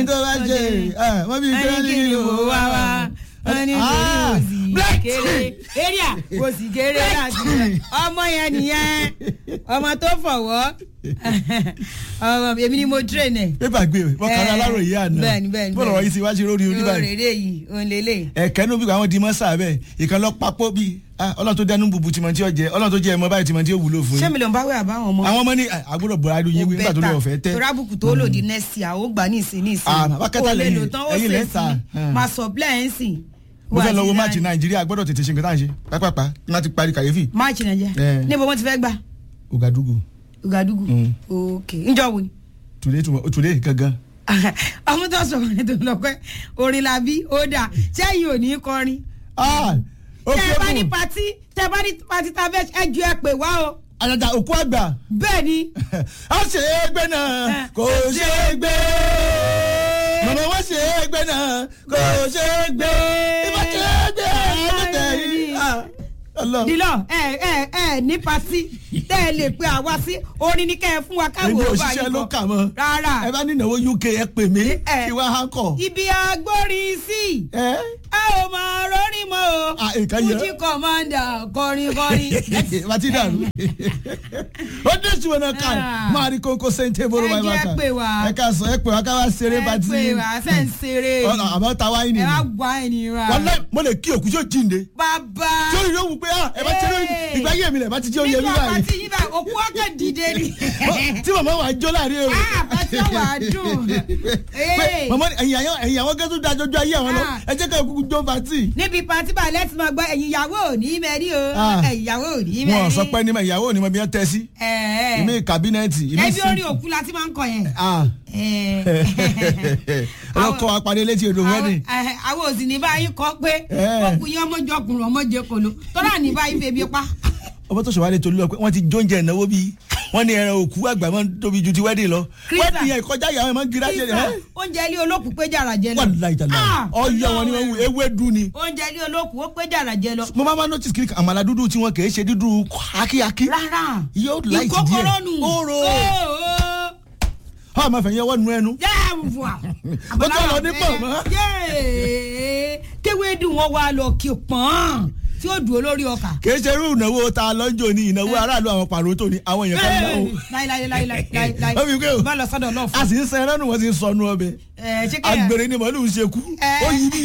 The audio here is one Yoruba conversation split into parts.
tó bá jẹ ẹ wọ́n bí wọ́n ní kí ni mo wá wá wọ́n ní kí ni mo sì kéré area mo sì kéré láti ọmọ yẹn nìyẹn ọmọ tó fọwọ́ ọmọ èmi ni mo train ẹ̀. pépà gbé wọn kàn án aláròyé àná bẹ́ẹ̀ni bẹ́ẹ̀ni bọ́ọ̀lù ọ̀rọ̀ yìí ti wá sí lórí oníbàárẹ̀ òrèrè yìí òun lélẹ̀. ẹ̀kẹ́ níbi àwọn di mọ́sà bẹ́ẹ̀ ìkan lọ papọ̀ bíi ọlọ́run tó dẹnu bùbù tìmọ̀ tí ó jẹ ọlọ́run tó jẹ ẹ̀mọ́ báyìí tìmọ̀ tí ó wúlò fún ṣé yín mi ló ń bá wẹ̀ àbáwọn ọmọ. àwọn ọmọ ní àgbọ̀dọ̀ bọ̀rọ̀ adùn yín wí nígbà tó lè ọ̀fẹ́ tẹ́ torí àbùkù tó lòdì nẹ́ẹ̀sì àwọn ògbà ní ìsìn ní ìsìn. Ah, bàbá kẹta lẹ́yìn, lò tán ó ẹ̀yin ṣe lẹ́ ń ta. sí máa sọ bílẹ̀ ẹ̀ ń sìn. mo fẹ́ lọ wo máàcì nàìjíríà gbọ́dọ̀ tètè ṣe nǹkan tá à ń ṣe pápápá ní wọ́n ti parí kàyéfì máàcì nàìjíríà Eh. níbo wọ́n ti fẹ́ gbà Ouagadougou Ouagadougou Mm. ok njọ́ wo ni. tùlé tùlé gangan ọmọ tó sọ̀rọ̀ ní tó lọ pé orin la bí ó dà sẹ́yìn ò ní kọrin. ah ó tẹ ẹ bá ní kébù patí tẹ ẹ bá ní patí tá a fẹ́ ẹ ju ẹ pè wá o àjàjà òkú àgbà bẹ́ẹ̀ ni. a ṣe é gbé náà kò ṣe é gbé mọ̀mọ́ wọ́n ṣe é gbé náà kò ṣe é gbé ìbá ṣe é gbé ẹ̀ẹ́dẹ̀ yìí ah, Ọlọ́run. dilọ ẹ ẹ ẹ ní patí tẹ ẹ lè pe àwa sí orin ní kẹ ẹ fún wa káwọ èmi ọba òṣìṣẹ́ yìí ló kọ. kà mọ́ rárá ẹ bá ní ìnáwó UK ẹ pè mí Eh. kí wọ́n á kọ̀ ibi agbórin sí ẹ a ò máa rọrí mọ́ o Ah, nǹkan yẹ. fújì kọ́mándà kọrin kọrin. bàtí dàrú ó dé sí wọn náà ká Ah. máa rí kókó sèǹtẹ̀ bóró Ẹ wáyé jẹ́ wá ká pè wá. ẹ ká sọ ẹ pè wá ká wá ṣeré ẹ bàtí pé wá ṣe ń ṣeré Ọ̀nà, àmọ́ ta wáyé ẹ nìyí wá gbọ́ ẹni wa. wọlé mo lè kí òkú yóò jíǹde bàbá. tí ó yóò wù pé ah, ẹ bá ti rí Hey. ìgbà yé mi lẹ̀ bá ti jẹ́ oyè mi nígbà báyìí pàtí yìí bá òkú ọkàn dìde ni. tí màmá wà á jó láàrin èrò Ah, pàtí ọwà dùn. pé màmá ẹ̀yìn àwọn ẹ̀yìn àwọn gẹ́gẹ́ tó da jọjọ ayé àwọn lọ Ah. ẹ jẹ́ ká kúkú jó pàtì. níbi pàtí bá lẹ́tì máa gbọ́ ẹ̀yin ìyàwó ò ní mẹ́rí o Ah. ẹ̀yin ìyàwó ò ní mẹ́rí. wọn ò sọ pé ní ma ìyàwó ò ní ma bí wọ́n tẹ́ sí ìmí kàbínẹ́ẹ̀tì ìmí ẹbí sí. orin òkú la ti máa ń kọ yẹn. Ah. Eh. ọlọ́kọ̀ apàdé létí odò wẹ́dìn. Àwọn- eh, àwọn òsì ní báyìí kọ pé Eh. ọkùnrin ọmọjọkùnrin ọmọjẹkọlọ tọ́lá ní báyìí febi pa. ọmọ tó ṣèwádìí tolú lọ pé wọ́n ti jóúnjẹ ìnáwó bíi wọ́n ní ẹran òkú àgbà máa ń tóbi ju ti wẹ́dìn lọ. Krista. wẹ́dìn yẹn ìkọjá ìyàwó ẹ̀ máa ń gira jẹ Kíkà, ẹ́. oúnjẹ ilé olókùú pé jàrà jẹ lọ. wọ́n láì tàlà Ah, ọyọ wọn ni wọ́n wù ewédú ni. oúnjẹ ilé olókùú ó pé jàrà jẹ lọ. mo máa ma notice kiri àmàlà dúdú tí wọn kì í ṣe dúdú akíakí. rárá yóò láì ti díẹ̀ ìkókóró nù. Oró. Ó, ó. ọ máa fẹ̀yìn ọwọ́ nu ẹnu. jẹ́ àwùfà. Ó tún lọ ní pọ̀nmọ́. kéwé dùn wọn wá lọ kí pọ́n tí ó dùn olórí ọkà. kì í ṣe irú ìnáwó ta lọ́jọ́ ní ìnáwó aráàlú àwọn pàrọ̀ tó ní àwọn èèyàn kan náà. láíláíláíláíláí Ó fi gbé o. bá lọ sọ́dọ̀ lọ́ọ̀fù. a sì ń sẹ́yìn lọ́nù wọ́n sì ń sọnù ọbẹ̀. ẹ ṣé kẹ́yà agbèrè ni màálù ń ṣe kú. Eh. ó yí bí.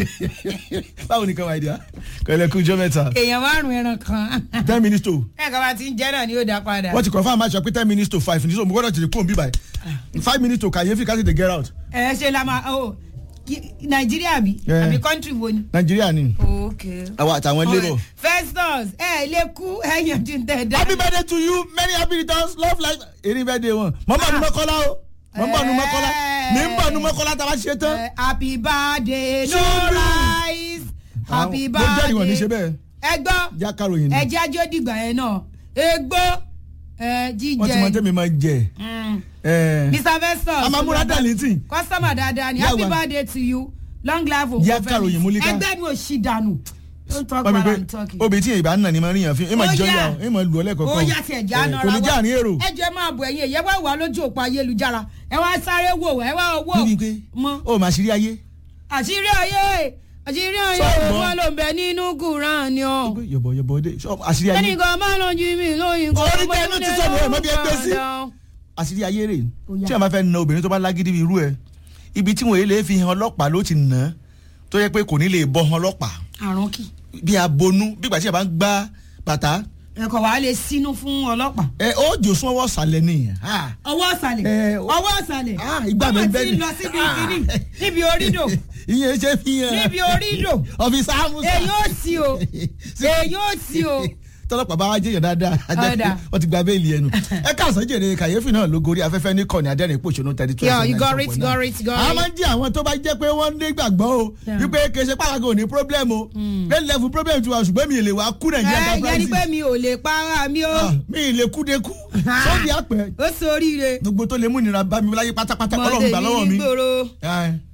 báwo ni káwa ìdíyà kọ́lẹ̀ kú jọ́ mẹ́ta. èèyàn márùn ẹran kan. ten minutes to ẹ kọ́ bá ti ń jẹ́ náà ni yóò dá padà. wọ́n ti confirm match pé ten minutes to five ní so mo gbọ́dọ̀ tètè kúrò bíbáyìí five minutes to kàyéfì ká tètè get out. ẹ ṣe la máa o kí- nàìjíríà bí Eh. àbí kọ́ńtírì wo ni. nàìjíríà ni ok. àwọn àtàwọn labour. festus ẹ lè kú ẹ yanjú ń tẹ̀ dá. happy birthday to you many happy returns love life erin birthday wọn mọ bá nu mọ́kọ́lá o mọ bá nu mọ́kọ́lá mi ń bá nu mọ́kọ́lá tá a bá ṣe tán. Eh, happy birthday no Children. rise happy Àwọn- mo jẹ́rìí wọn ní ṣe birthday. bẹ́ẹ̀ ẹ gbọ́ já karòyìn ni ẹ jẹ́ ajó dìgbà yẹn náà egbò ẹ wọ́n ti mọ jíjẹ tẹ́mi máa jẹ. Mm. ẹ̀, mr festus a máa múra darlington. kọ́sọ́mà dáadáa ni Yà happy wá. birthday to you long life o Yà karòyìn múlíkà. ẹgbẹ́ mi ò ṣì dànù don't talk wọ́n mi while pé i'm talking. obìnrin tí ìbá ń nà ní máa ń ríyàn fún ẹ máa Ó jọ yá. ìyá ẹ máa lù ọ ó lẹ́kọ̀ọ́kan. yá tiẹ̀ já Eh, nọra kò ní já àárín èrò. ẹ jẹ́ máa bọ̀ ẹ̀yin ìyẹn wá wà lójú òpó ayélujára ẹ wá sáré wò ẹ wá wò níbi pé mọ́ ó máa ṣírí ayé. àṣírí ayé àṣírí ayé Sọ́ọ̀mọ́. wọn ló ń bẹ nínú kùrán ni ọ. yọ̀bọ̀ yọ̀bọ̀ dé ṣọ́ àṣírí ayé ẹnìkan máa lọ jí mi lóyún kó Orí tẹ́ ló ti sọ̀rọ̀ ẹ̀ mọ́ bí ẹ gbé sí. àṣírí ayé rè Ó yá. tí a máa fẹ́ na obìnrin tó bá lágídí bí irú ẹ ibi tí wọ́n lè fi hàn ọlọ́pàá ló ti nà á tó yẹ pé kò ní lè bọ́ hàn ọlọ́pàá àrùn kì bí abonú bí ìgbà tí a bá ń gbá bàtà ẹ̀kọ́ wa lè sínú fún ọlọ́pàá. ẹ ó jò sún ọwọ́ sàlẹ̀ nìyẹn. Ah. ọwọ́ ọ̀sàlẹ̀ Eh, o- ọwọ́ ọ̀sàlẹ̀ Ah, ìgbà mi ọmọ bẹ́ẹ̀ tí ni. ń lọ síbi Ah. kìíní níbi orídò ìyẹn ṣe fi hàn. níbi orídò ọ̀fíìsì àmúṣà. èyí ò sí o èyí ò sí o. tọ́lọ́pàá bá wá jẹ́yàn dáadáa ajá Ọ̀dà. wọ́n ti gba béèlì ẹnu. ẹ káàsán jèrè kàyéfì náà ló gorí afẹ́fẹ́ ní kọ́ni adẹ́rìn pòṣónú thirty two. Yeah, you got it, got it, got a it. máa ń jẹ́ àwọn tó bá jẹ́ pé wọ́n ní gbàgbọ́ o Yeah. wípé kì í ṣe pàrọ̀gà ò ní problem o lẹ́nu lẹ́fù problem tiwa ṣùgbọ́n mi ì lè wá kú nàìjíríà ẹ yẹn ni pé mi ò lè para mi o Ah, mi ì lè kú de kú sọ́ọ̀dì àpẹ ó soríire gbogbo tó lè mú ìnira bá mi láyé pátápátá ọlọ́run gbà lọ́wọ́ mi nígboro Ah,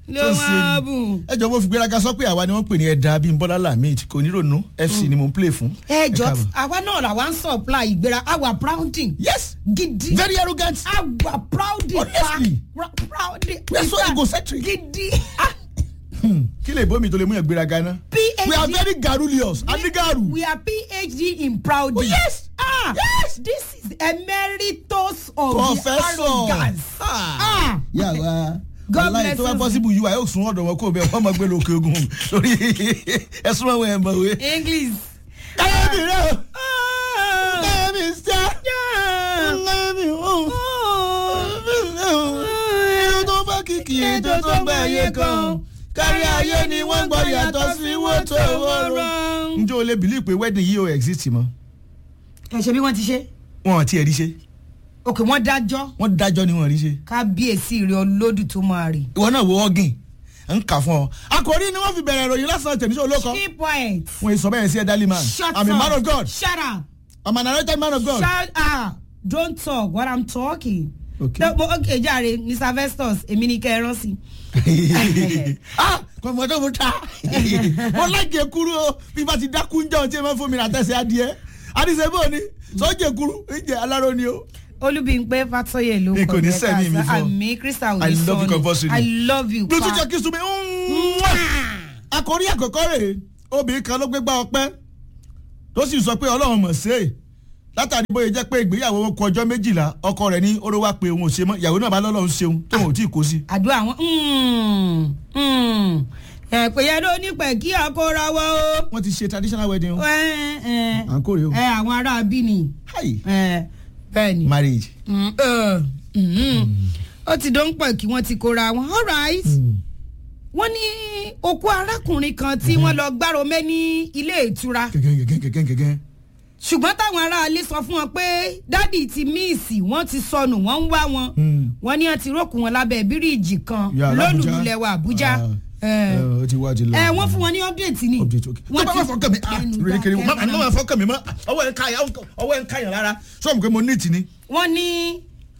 ló tó ṣe wọ́n ni. bùn. ẹ jọ mo fi gbéraga sọ pé àwa ni wọ́n pè ní ẹ̀dá bíi bọ́lá lamid kò ní ronú fc ni mo ń play fún. ẹ jọ káàbọ̀. àwa náà làwa ń supply ìgbéra àwa prouding yes gidi very arrogant àwa prouding Honestly. pa prouding we are so egocentric. gidi kí lè bómi tó lè mú yàn gbéraga náà. phd we are very garrulous adigaru. we are phd in prouding. Oh, yes. ah Yes. this is emeritus of professor. the arrogance. Ah. yàrá God aláì bless tó bá you. possible yìí wà yóò sún ọ̀dọ̀ wọn kó bẹ́ẹ̀ wọ́n máa gbé lókè ogun lórí ẹ̀sùn àwọn ẹ̀ mọ̀wé. english. káyọ̀mí rẹ̀ o Ah. káyọ̀mí sẹ́ Yeah. káyọ̀mí o Oh. irun tó bá kìkì ètò tó gbẹ ayé kan kárí ayé ni wọ́n gbọ́ yàtọ̀ sí wọ́tò wọ́rọ̀. njẹ́ o lè bìlí pé wedding yìí ò exist mọ́ ẹ ṣe bí wọ́n ti ṣe wọn ò tiẹ̀ rí ṣe òkè wọ́n dájọ́ wọ́n dájọ́ ni wọ́n rí ṣe. kábíyèsí rẹ olódù tó máa rè. ìwọ náà wo ọ́gìn ń kà fún ọ. àkòrí ni wọ́n fi bẹ̀rẹ̀ ìròyìn lásán tẹ̀mísọ́ olóko. keep quiet. wọ́n yìí sọ bẹ́ẹ̀ sí ẹ̀dálí man. shut I'm a up man of God. shut up I'm an anointed man of God. shut up don't talk what i'm talking. Okay. No, but okay jàre mr vestus èmi ni kẹ́ ẹ rán sí. ah kọ̀mọ̀ tó mu ta. mo láìkè kúrú o bí bá ti dákú ń jẹun tí ẹ máa fún mi rà tẹ̀sẹ̀ adìẹ. adìsẹ́ bò ní sọ́jẹ̀ kúrú ń jẹ aláró ni o. olúbíńpé fatoyè ló Mi kò ní jẹ́ sẹ́mi mi ká fún ọ. sá. àmì crystal I òní love you sọ compulsory. ni i love you bí o tún pa. jẹ́ kí sunmi. àkòrí àkọ́kọ́ rèé obìnrin kan ló gbé gbá ọpẹ́ tó sì sọ pé ọlọ́run mọ̀ sí è látàrí bóyá jẹ́ pé ìgbéyàwó wọn kọ ọjọ́ méjìlá ọkọ rẹ̀ ní oró wá pé òun ò ṣe mọ́ ìyàwó náà bá lọ́lọ́run ṣeun tóun ò tí ì kó sí. àdúrà wọn ẹ̀pẹ̀ yẹn ló ní pẹ̀ kí àkóra wọ́ o. wọ́n ti ṣe traditional wedding o. ẹ ẹ à ń kórè o. ẹ àwọn ará bí ni hi ẹ bẹ́ẹ̀ ni. marriage. Mm, ẹ, mhm. ó ti dán pẹ̀ kí wọ́n ti kóra wọn all right. wọ́n ní òkú arákùnrin kan tí wọ́n lọ gbárò mẹ́ ní ilé ìtura gẹ́gẹ́ gẹ́gẹ́ gẹ́gẹ́ gẹ́gẹ́. ṣùgbọ́n táwọn aráalé sọ fún wọn pé dádì ti míìsì wọ́n ti sọnù wọ́n ń wá wọn Mm. wọ́n ní wọ́n ti rókù wọn lábẹ́ bíríìjì kan Ya, l'Abuja. lólùlẹ̀ Àbújá. Ah, ẹ ẹ, ó ti wá ti lọ. ẹ wọ́n fún wọn ní update ni. update ok. tó bá wà fọkàn mi ah ẹnu rere kiri dákẹ́ mama ní mọ́. wọ́n fọkàn mi mọ́ ọwọ́ ẹ̀ ń káyà ọwọ́ ẹ̀ ń káyà rárá sọ́ọ̀mù pé mo ní ìtì ni. wọ́n ní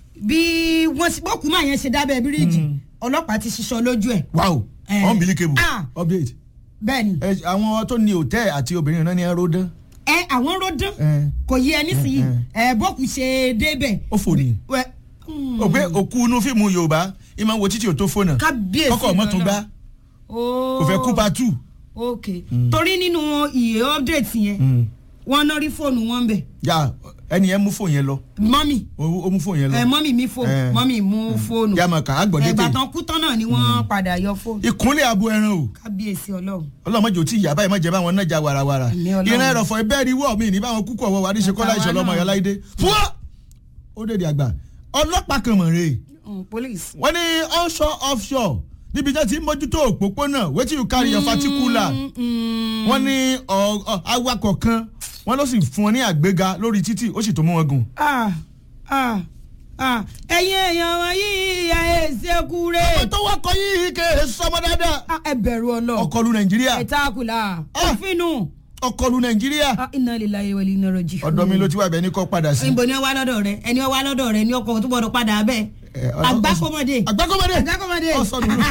bí wọ́n ti bọ́kùn máa yẹn ṣe dábẹ́ bíríìjì ọlọ́pàá ti ṣiṣọ́ lójú ẹ̀. wow Eh. unbelievable Ah. update. bẹ́ẹ̀ ni ẹ àwọn tó ní hòtẹ́ẹ̀ àti obìnrin náà ní ẹrọ dán. ẹ àwọn ròdán Eh. kò yẹ ẹ nísìnyí ẹ bọ́kù ṣe débẹ̀. ó fò ní. Wẹ- Hmm. o pé òkú inú fíìmù yorùbá ìmọ̀ wo títí ò tó fóònù. kábíyèsí kọ́kọ́ ọmọ tún gbá Oh. kò fẹ́ kú pa two. ok torí nínú iye update yẹn wọ́n náà rí fóònù wọn bẹ̀ yà ẹni yẹn mú fóònù yẹn lọ mọ́mì ó ó mú fóònù yẹn lọ. ẹ mọ́mì mi fóònù Eh. mọ́mì mú fóònù yà máa kà á gbọ́ ẹgbà dédé. tán kú tán náà ni wọ́n padà yọ fóònù ìkúnlẹ̀ abo ẹran o kábíyèsí ọlọ́run. ọlọ́mọdé ò tí ìyá báyìí má jẹ́ báwọn náà já warawara Àmì Ọlọ́run. ìran ẹ̀rọ̀fọ̀ ìbẹ́ẹ̀rí wọ̀ mí ní báwọn kúkú ọ̀wọ́ wa níṣe kọ́lá Àtàwa ìṣọ̀lọ́ ọmọ náà. yọlá ìdè fún ọ́ ó dèdè àgbà ọlọ́pàá kan mọ̀ rèé Mm, police. wọ́n ní onshore offshore níbi tí wọ́n ti ń mójútó òpópónà wetin you carry your particular Mm, wọ́n ní ọ- ọ- awakọ̀ kan wọ́n ló sì fún wọn ní àgbéga lórí títì ó sì tó mú wọn gùn. ah ah ah ẹ̀yin èèyàn wọn yìí ẹ ṣekú ọmọ rẹ̀ tó wọkọ̀ yìí kè é sọmọ dáadáa Ah, ẹ bẹ̀rù ọlọ́run ọkọlù nàìjíríà ẹ táàkùlà Ah. òfinu ọkọlù nàìjíríà iná lílá yẹ wẹlé iná rọjì. ọ̀dọ̀ mi ló ti wà bẹ́ẹ̀ ní kọ́ padà sí. ìbò ni ó wá lọ́dọ̀ rẹ ẹni ó wá lọ́dọ̀ rẹ ní ọkọ̀ tó gbọ́dọ̀ padà bẹ́ẹ̀ Eh, ọ- ọ- àgbákọ́mọdé àgbákọ́mọdé àgbákọ́mọdé. ọ̀sán nínú.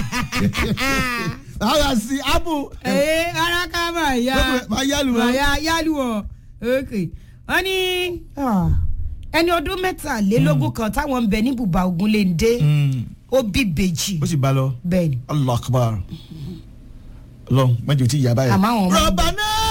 ara sí abu. ee ara ká máa yá máa yálù wọn. máa yá yálù wọn ok wọ́n ní ah, ẹni ọdún mẹ́tàlélógún kan táwọn ń bẹ ní bùbá Ògúnléndé ó bí bèjì ó sì bá lọ. bẹ́ẹ̀ ni allah akbar ọlọ́run mẹjọ tí ìyá báyìí. Àmọ́ àwọn ọmọ- rọba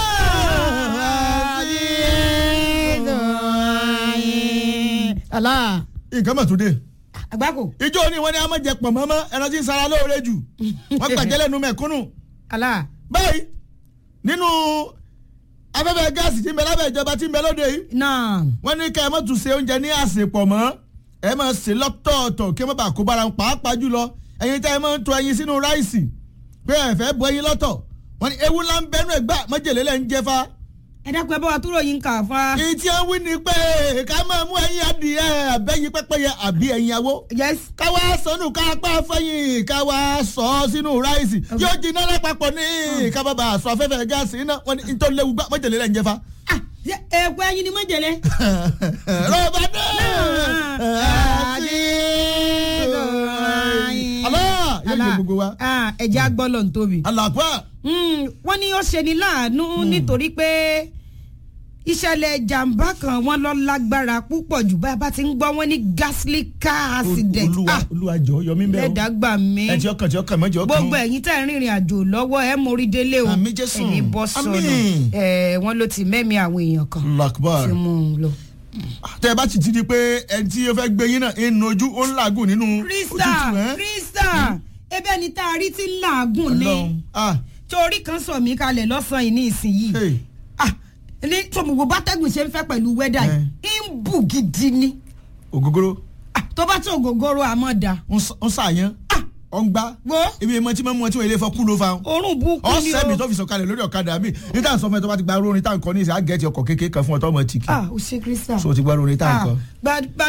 náà. Allah nǹkan mọ̀ tó dé. àgbákò ìjọ ni wọ́n ní a máa jẹ pọ̀ mọ́mọ́ ẹran tí ń sara lóore jù wọ́n gbàjẹ́ lẹ́nu mẹ̀kúnnù. Allah báyìí nínú afẹ́fẹ́ gáàsì tí ń bẹ lábẹ́ ìjọba tí ń bẹ lóde yìí náà wọ́n ní ká ẹ má tún ṣe oúnjẹ ní àsèpọ̀ mọ́ ẹ máa ṣe lọ́tọ̀ọ̀tọ̀ kí ẹ má bàa kó bára wọn pàápàá jùlọ ẹyin tí ẹ máa ń to ẹyin sínú ráìsì pé ẹ fẹ́ bọ ẹyin lọ́tọ̀ wọ́n ní ewu ńlá ń bẹnu ẹ̀ gbà májèlé lẹ́ ń jẹ fa. ẹ dákun ẹ bá wa túrò yín kà fa èyí tí wọ́n wí ni pé ká máa mú ẹyin adìẹ àbẹ́yin pẹ́pẹ́yẹ àbí ẹyin awó yes ká wá sọnù ká pa fẹ́yìn ká wá sọ ọ́ sínú ráìsì yóò jiná lápapọ̀ ní ká bá bàa sọ afẹ́fẹ́ gáàsì iná wọ́n ní nítorí léwu gbà májèlé lẹ́ ń jẹ fa. ah ẹ̀kọ́ ẹyin ni mọ̀jẹ̀lẹ̀. rọba náà. Allah káyọ̀ gbogbo wa. Ah, ẹ̀jẹ̀ agbọ́lọ̀ ń tóbi. alàpá Mm, wọ́n ní ó ṣe ní láàánú nítorí pé ìṣẹ̀lẹ̀ jàǹbá kan wọ́n lọ lágbára púpọ̀ jù bá a bá ti ń gbọ́ wọ́n ní ghastly car accident olúwa Ah, olúwa jọ yọmí bẹ́ẹ̀ o lẹ́dàá gbà mí ẹ tí ọkàn tí ọkàn mọ́jọ kan gbogbo ẹ̀yin tẹ́ ń rìnrìn àjò lọ́wọ́ ẹ mórí délé o Àmín Jésù. ẹni bọ́ sọnù Àmín. ẹ wọ́n ló ti mẹ́mí àwọn èèyàn kan lakbar tí mú un lọ. tẹ ẹ bá ti ti di pé ẹni tí ó fẹ́ gbé yín náà ń nojú ó ń làágùn nínú krista òtútù ẹ krista ebe ni tá a rí tí ń làágùn ní Ọlọ́run ah torí kan sọ mí kalẹ̀ lọ́sàn-án yìí ní ìsinyìí hey ah ní tòmùgbò bátẹ́gùn ṣe ń fẹ́ pẹ̀lú wẹ́dà yìí ń bù gidi ni ògógóró Ah, tó bá tó ògógóró àmọ́ da ń sà- ń sàyàn ọ̀ ń gbá wo ibi ìmọ̀ tí mo mú ọ tí wọ́n ilé fọ́ kú ló fa òórùn burúkú ni ọ̀sẹ̀ mi o tó fi sọ̀kalẹ̀ lórí ọ̀kadà mi ní tá à ń sọ fún ẹ tó bá ti gba rórin tá à ń kọ ní ìsìn àgẹ́tì ọkọ̀ kékeré kan fún ọ tó ọmọ tìkì ah o ṣe krista so ti gba rórin tá à ń kọ. ah gba